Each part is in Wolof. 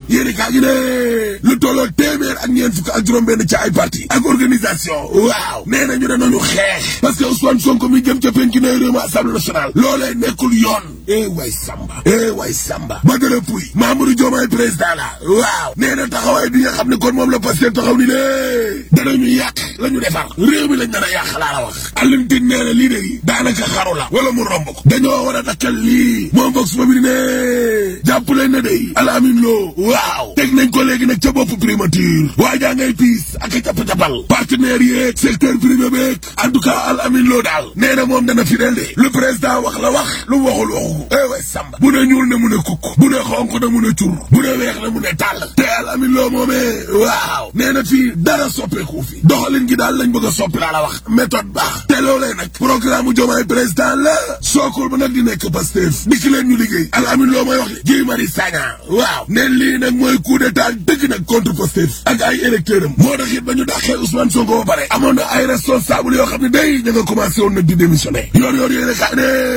yéeni kaa gi ne lu tolloo téeméer ak ñeent fukk ak juróom benn ci ay parti ak organisation waaw nee na ñu ne nañu xeex parce que Ousmane Sonko mi jëm ca penc na réew mi assemblée nationale loolee nekkul yoon eh way Samba eh way Samba Badara Pouy Mamadou Diomaye président la waaw nee na taxawaay bi nga xam ne kon moom la Pastef taxaw ni lée danañu yàq la ñu defar réew mi lañ nar a yàq laa la wax Alioune Tine nee na lii de daanaka xaru la wala mu romb ko dañoo war a dakkal lii moom Vox Populi ne jàpp leen ne day Alamine Lo waaw teg nañ ko léegi nag ca bopp primature waa jaa ngay piis ak a capp-cappal partenaires yeeg secteur privé beeg en tout cas Alamine Lo daal nee na moom dana fidèle de lu président wax la wax lu waxul waxu ko eh way Samba bu ne ñuul ne mu ne kukk bu ne xonk na mu ne cur bu ne weex na mu ne tàll te Alamine Lo moomee waaw nee na fii dara soppeeku fi doxalin gi daal lañ bëgg a soppi laa la wax méthode baax te loolee nag programme mu Diomaye président la sookul ba nag di nekk Pastef dikki leen ñu liggéey Alamine Lo mooy wax li Guy Marius Sagna waaw ne lii nag mooy coup d'état dëgg nag contre Pastef ak ay électeurs am moo tax it ba ñu dàqee Ousmane Sonko ba pare amoon na ay responsable yoo xam ne day ña nga commencé woon nag di démissionné yoor yoor yéene kaa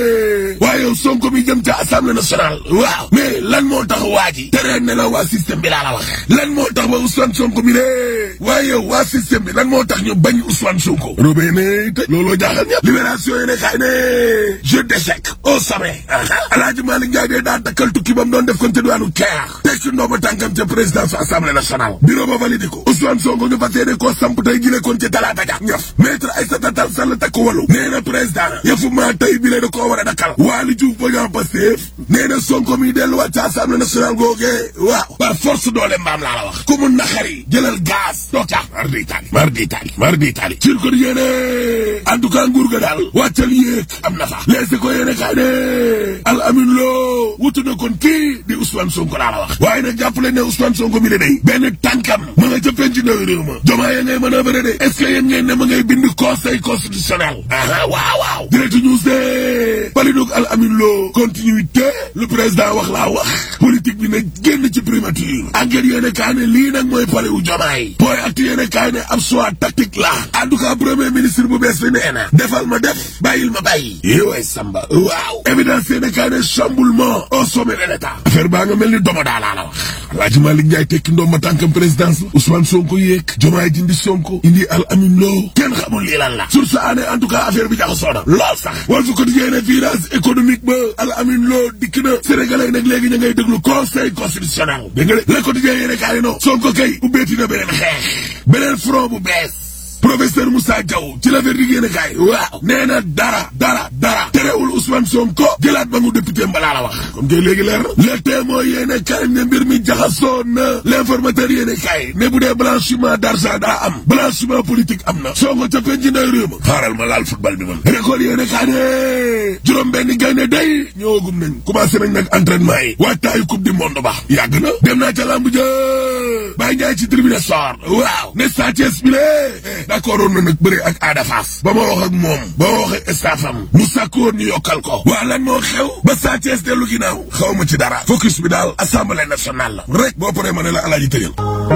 ne waaye Sonko mi jëm ca assemblée nationale waaw mais lan moo tax waa ji tere ne la waa système bi laa la wax lan moo tax ba Ousmane Sonko mi de waaye waa système bi lan moo tax ñu bañ Ousmane Sonko robee ne te looloo jaaxal ñëpp libération yéene kaa ne jeu d'échec au sommet Alaaji Malick Ndiaye dee daa dakkal tukki ba mu doon def kon ca diwaanu Caire teg ci ndooma tànkam ca présidence assemblée nationale bureau ba validé ko Ousmane Sonko ñu fas yéene koo samp tey gile kon ca talaata ja ñëf maître Aïssata Tall Sall takk walu nee na président yëfu maa tey bi da koo war a dakkal Waly Diouf Bodian Pastef nee na Sonko mi delluwaat ca assemblée nationale googee waaw par force doole mbaam laa la wax ku mu naxari jëlal gaz toog ca mar di tali mar di tali mar di tali sur ko yéene en tout cas nguur ga daal wàccal yéeg am na fa leese ko yéene kaay ne al amin loo wutu na kon kii di Ousmane Sonko laa la wax waaye nag jàpp leen ne Ousmane Sonko mi de day benn tànkam ma nga ca penc ndaw réew ma jomaa ya ngay manœuvrer de est-ce que yéen ngeen ne ma ngay bind conseil constitutionnel aha waaw waaw direct news de palidug al amin loo continuité le président wax laa wax politique bi ne génn ci primature enquête yéene kaay ne lii nag mooy pare wu jomaay booy acti yéene kaay ne ab choix tactique la en tout cas premier ministre bu bees bi nee na defal ma def bàyyil ma bàyyi yéewaay samba waaw évidence yéene kaay ne chamboulement au sommet de l'état affaire baa nga mel ni doma daa laa la wax Alaaji Malick Ndiaye tekki ndoom ma tànkam présidence la Ousmane Sonko yéeg jomaay dindi Sonko indi al amin loo kenn xamul lii lan la sur sa année en tout cas affaire bi jaxasoo na lool sax wal fu quotidien ne virage économique ba al amin loo dikk na sénégalais nag léegi ña ngay déglu conseil constitutionnel dégg nga de le quotidien yéene kaay no Sonko kay ubbeeti na beneen xeex beneen front bu bees professeur Moussa Diaw ci la verdict yéene kaay waaw nee na dara dara dara terewul Ousmane Sonko jëlaat ba mu député mbalaa la wax comme que léegi leer na le témoin yéene kaay ne mbir mi jaxasoo na l'informateur yéene kaay ne bu dee blanchiment d'argent daa am blanchiment politique am na Sonko ca penc nday réew ma xaaral ma laal football bi man record yéene kaay ne juróom benn gaynde day ñëwagum nañ commencé nañ nag entraînement yi waajtaayu coupe du monde ba yàgg na dem naa ca lamb ja Baye Ndiaye ci tribune sport waaw ne Sa Thiès bi lee d'accord woon na nag bëri ak Ada Fass ba ma wax ak moom ba ma wax ak staffam mu sàkkoon ñu yokkal ko waa lan moo xew ba Sa Thiès dellu ginnaaw xaw ma ci dara focus bi daal assemblée nationale la rek boo paree ma ne la alaaji tëjal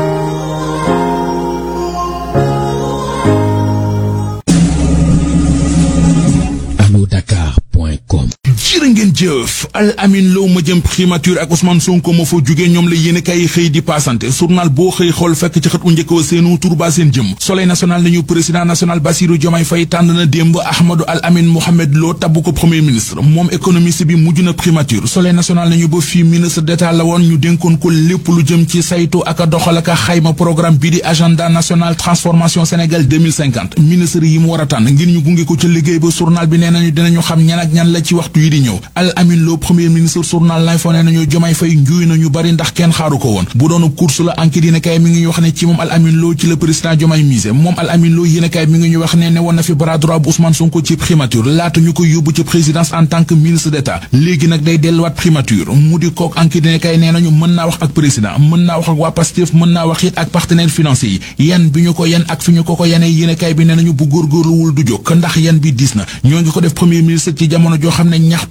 Dakar.com jërë ngeen jëf al amin loo ma jëm primature ak Ousmane Sonko ma fa jógee ñoom la yéen kay xëy di passante journal boo xëy xool fekk ci xët u njëkk wa seenu turba seen jëm soleil national nañu président national Bassirou Diomaye Faye tànn na démb Ahmadou al amin Mohamed Lo tabbu ko premier ministre moom économiste bi mujj na primature soleil national nañu ba fii ministre d'état la woon ñu dénkoon ko lépp lu jëm ci saytu ak a doxal ak a xayma programme bi di agenda national transformation Sénégal 2050 ministre yi mu war a tànn ngir ñu gunge ko ca liggéey ba journal bi nee nañu dinañu xam ñan ak ñan la ci waxtu yi di ñëw al amin loo premier ministre journal lay fo nee nañu Diomaye Faye njuuy nañu bari ndax kenn xaaru ko woon bu doonu course la enquête yéen kay mi ngi ñu wax ne ci moom al amin loo ci la président Diomaye mise moom al amin loo yéen kay mi ngi ñu wax ne ne woon na fi bras droit bu Ousmane Sonko ci primature laata ñu ko yóbbu ci présidence en tant que ministre d'état léegi nag day delluwaat primature mu di kook enquête yéen kay nee nañu mën naa wax ak président mën naa wax ak waa Pastef mën naa wax it ak partenaires financiers yi yan bi ñu ko yan ak fi ñu ko ko yenee yéen kay bi nee nañu bu góorgóorluwul du jóg ndax yan bi diis na ñoo ngi ko def premier ministre ci jamono joo xam ne ñaxtu yi xultu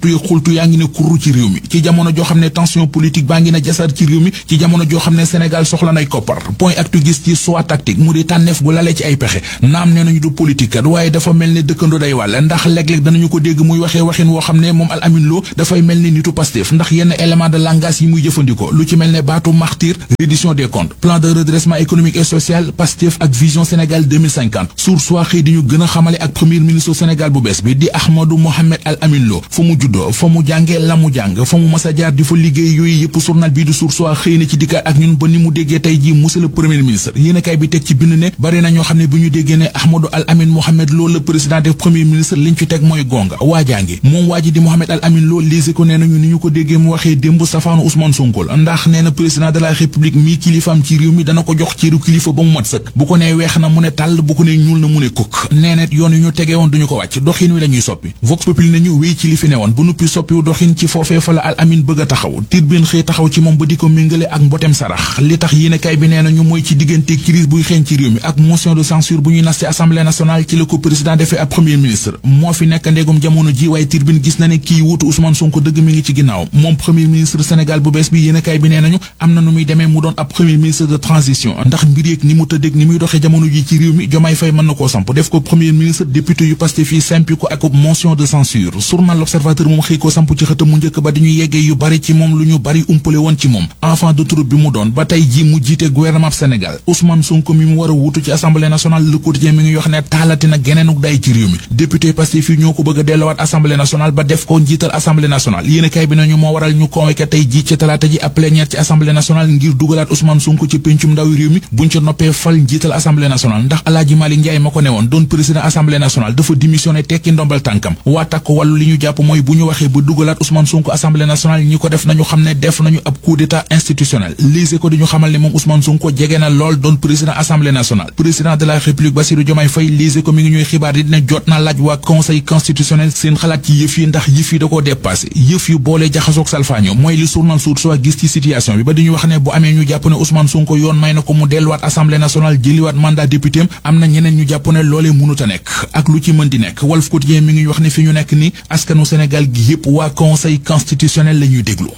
yëngutu yaa ngi ne kurru ci réew mi ci jamono joo xam ne tension politique baa ngi ne jasar ci réew mi ci jamono joo xam ne Sénégal soxla nay koppar point actu gis ci soit tactique mu di tànneef gu lalee ci ay pexe naam nee nañu du politique kat waaye dafa mel ne dëkkandoo day wàll ndax léeg-léeg danañu ko dégg muy waxee waxin woo xam ne moom Al Amin Lo dafay mel ni nitu Pastef ndax yenn élément de langage yi muy jëfandikoo lu ci mel ne baatu martyr reddition des comptes plan de redressement économique et social Pastef ak vision Sénégal 2050 sour soit xëy di ñu gën a xamale ak premier ministre Sénégal bu bees bi di Ahmadou Mohamed Al Amin Lo fa mu juddoo fa mu jàngee la mu jàng fa mu mas a jaar di fa liggéey yooyu yëpp journal bii di sour soit xëy na ci dikkaat ak ñun ba ni mu déggee tey jii monsieur le premier ministre yéen a kay bi teg ci bind ne bari na ñoo xam ne bi ñu déggee ne Ahmadou Al Amin Mohamed Lo le président des premier ministre liñ fi teg mooy gonga waajaangi moom waa ji di Mohamed Al Amin Lo lise ko nee nañu ni ñu ko déggee mu waxee démb safaanu Ousmane Sonko la ndax nee na président de la république mii kilifaam ci réew mi dana ko jox ciiru kilifa ba mu mat sëkk bu ko nee weex na mu ne tàll bu ko nee ñuul na mu ne kukk nee na yoon yu ñu tegee woon duñu ko wàcc doxin wi lañuy soppi vox populi nañu wéy ci li fi ne woon bu nuppi soppiwu doxin ci foofee fa la Al Amin bëgg a taxaw tirbin xëy taxaw ci moom ba di ko méngale ak mbotem sarax li tax yéenekaay bi nee nañu mooy ci diggante crise buy xeeñ ci réew mi ak motion de censure bu ñuy nas ci assemblée nationale ci la ko président defee ab premier ministre moo fi nekk ndegum jamono ji waaye tirbin gis na ne kii wuutu Ousmane Sonko dëgg mi ngi ci ginnaaw moom premier ministre Sénégal bu bees bi yéenekaay bi nee nañu am na nu muy demee mu doon ab premier ministre de transition ndax mbir yeeg ni mu tëddeeg ni muy doxee jamono ji ci réew mi Jomaay Fay mën na koo samp def ko premier ministre député yu Pastef fii simpi ko ak motion de censure journal L'Observateur moom xëy koo samp ci xëtam mu njëkk ba di ñu yeggee yu bari ci moom lu ñu bari umpale woon ci moom enfant de troupe bi mu doon ba tey ji mu jiite gouvernement Sénégal Ousmane Sonko mi mu war a wuutu ci assemblée nationale Le Quotidien mi ngi wax ne taalati na geneenuk day ci réew mi député Pastef fii ñoo ko bëgg a delluwaat assemblée nationale ba def ko njiital assemblée nationale yéen kay bi nañu moo waral ñu convoqué tey ji ci talaata ji ab plénière ci assemblée nationale ngir dugalaat Ousmane Sonko ci péncum ndawi réew mi buñ ca noppee fal njiital assemblée nationale ndax Alaaji Malick Ndiaye ma ko ne woon doon président assemblée nationale dafa démissionné tekki ndombal tànkam waa takk wàllu li ñu jàpp mooy bu ñu waxee ba dugalaat Ousmane Sonko assemblée nationale ñi ko def nañu xam ne def nañu ab coup d'état institutionnel lise ko di ñu xamal ne moom Ousmane Sonko jege na lool doon président assemblée nationale président de la république Bassirou Diomaye Faye lise ko mi ngi ñuy xibaar di ne jot na laaj waa conseil constitutionnel seen xalaat ci yëf yi ndax yëf yi da koo dépassé yëf yu boolee jaxasoog salfaaño mooy li journal Source A gis ci situation bi ba di ñu wax ne bu amee ñu jàpp ne Ousmane Sonko yoon may na ko mu delluwaat assemblée nationale jëliwaat mandat député am na ñeneen ñu jàpp ne loolee mënut a nekk ak lu ci mën di nekk Walf Quotidien mi ngi wax ne fi ñu nekk ni askanu Sénégal gi yëpp waa conseil constitutionnel la ñuy déglu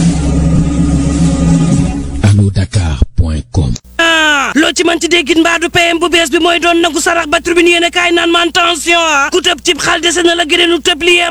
allo-dakar.com loo ci mënti déggit mbaa du PM bu bees bi mooy doon nangu sarax ba tribune yéen a kaay naan man tension ku tëb cib xal dese na la gëneenu tëb li